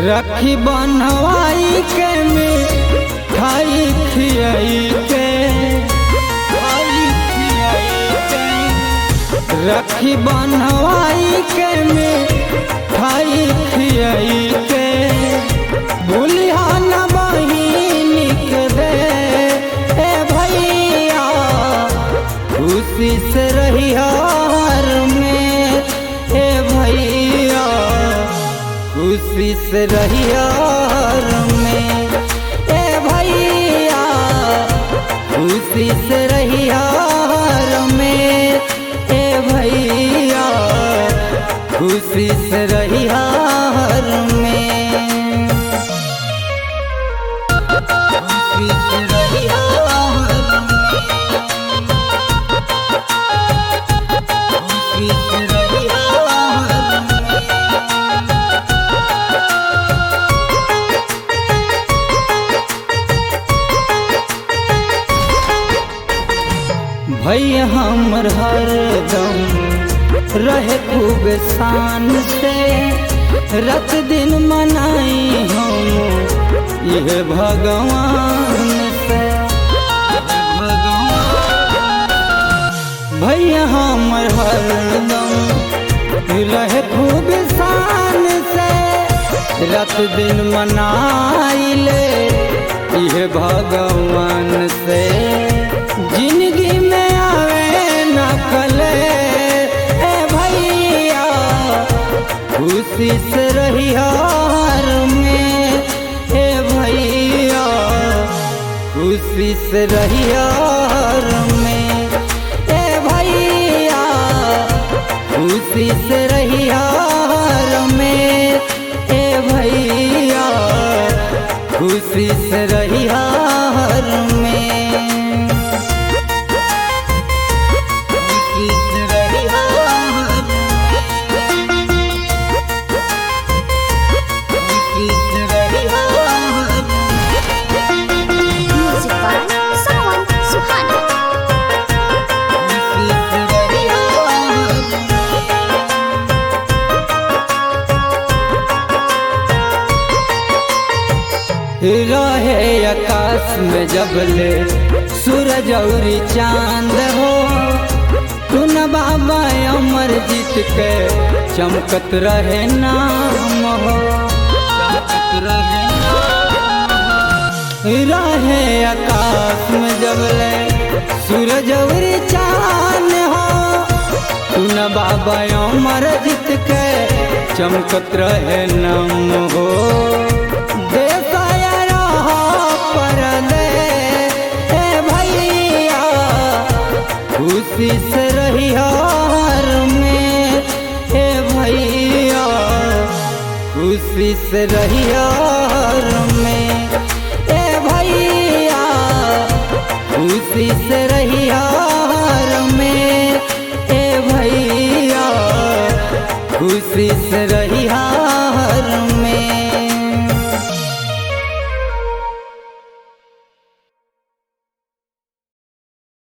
रखी बनवाई के में खाई खियाई के खाई खियाई के रखी बनवाई के में खाई खियाई के भूलिया न बहिनी के दे ए भैया खुशी से रही हार में ए भैया खुशी से रही हार में ए भैया खुशी से रही हार में ए भैया खुशी से रही हार में खुशी से रही हार खुशी से रही हार भैया हमर हरदम रहे खूब शान से रत दिन मनाई हम यह भगवान से भैया हमर हरदम रहे खूब शान से रत दिन मनाइले यह भगवान से जिंदगी में आवे न कले ए भैया खुशी से रही हार में ए भैया खुशी से रही हार में ए भैया खुशी से रही हार में ए भैया खुशी से रही हार में खुशी से रही हार में खुशी से रही हार में Music by Sawan Suhana. खुशी से रही हार में रहे आकाश में जबले सूरज और चांद हो तू न बाबा अमर जीत के चमकत रहे नाम हो चमकत रहे रहे आकाश में जबले सूरज और चांद हो तू न बाबा अमर जीत के चमकत रहे नाम हो देसाया रहा पर दे ए भैया खुशी से रही हार में ए भैया खुशी से रही हार